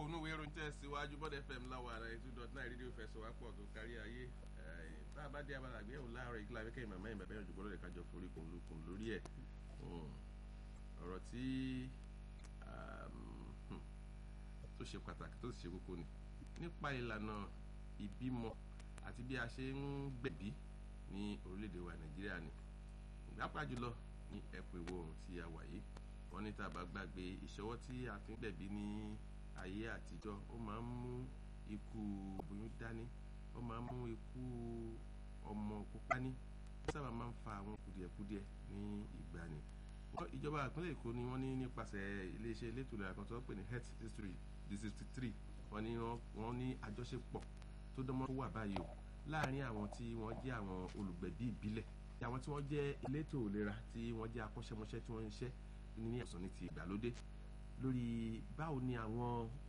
onú ìwé ìròyìn tẹ̀síwájú bọ́dẹ̀ fm láwọn ará ètò dot nine rédíò fẹsọ̀ wá pọ̀ tó kárí ayé tá a bá dé abala àgbéyẹ̀wò láàárọ̀ ìgbìlá abẹ́kẹ́ ìmọ̀ mẹ́rin bàbá ìrìnàjò gbọ́dọ̀ kájọ forí kun lukun lórí ẹ̀ ọ̀rọ̀ tí tó ṣe pàtàkì tó sì ṣe kókó ni nípa ìlànà ìbímọ àti bí a ṣe ń gbẹ̀bí ní orílẹ̀-èdè wa nàìjíríà ni ìgbàpá jùlọ ní ẹ̀kọ́ ìwọ̀ oòrùn tí a wà yìí wọ́n ní tá a bá gbàgbé ìṣọwọ́ tí a fi ń gbẹ̀bí ní ayé àtijọ́ ó máa ń mú ikú obìnrin dání ó máa ń mú ikú ọmọ pupa ní sábà máa ń fa àwọn kùdìẹ̀kudiẹ ní ìgbàanì ìjọba ìpínlẹ̀ èkó ni wọ́n ní nípasẹ̀ iléeṣẹ́ elétò ìlera kan tó ń pè ní health history district three wọ́n ní wọ́n ní àjọṣepọ̀ tó dánmọ́ wà báyìí o láàárín àwọn tí wọ́n jẹ́ àwọn olùgbẹ̀bí ìbílẹ̀ àwọn tí wọ́n jẹ́ elétò ìlera tí wọ́n jẹ́ akọ́ṣẹ́mọṣẹ́ tí wọ́n ń ṣiṣẹ́ ní ọ̀sán ní ti ìgbàlódé lórí báwo ni àwọn